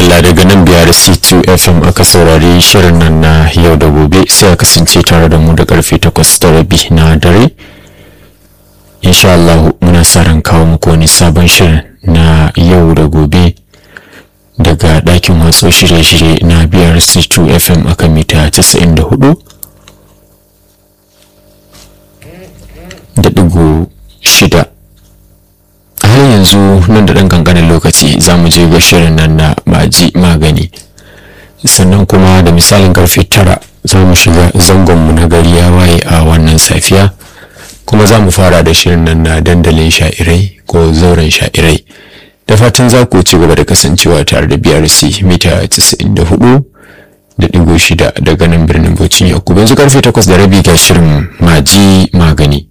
madalla daga nan biyar c2 fm aka saurari shirin nan na yau da gobe sai a kasance tare da mu da karfe 8 da rabi na dare insha Allah muna sa ran kawo muku wani sabon shirin na yau da gobe daga ɗakin watso shirye-shirye na biyar c2 fm akan mita 94 da ɗigo shida a har yanzu nan da ɗan kankanin lokaci za mu je ga shirin nan na maji magani sannan kuma da misalin karfe tara za mu shiga zangonmu na gari ya waye a wannan safiya kuma za mu fara da shirin nan na dandalin sha'irai ko zauren sha'irai da fatan za ku ci gaba da kasancewa tare da brc mita 94 da ɗigo shida daga nan birnin bauchi yakubu yanzu karfe takwas da rabi ga shirin maji magani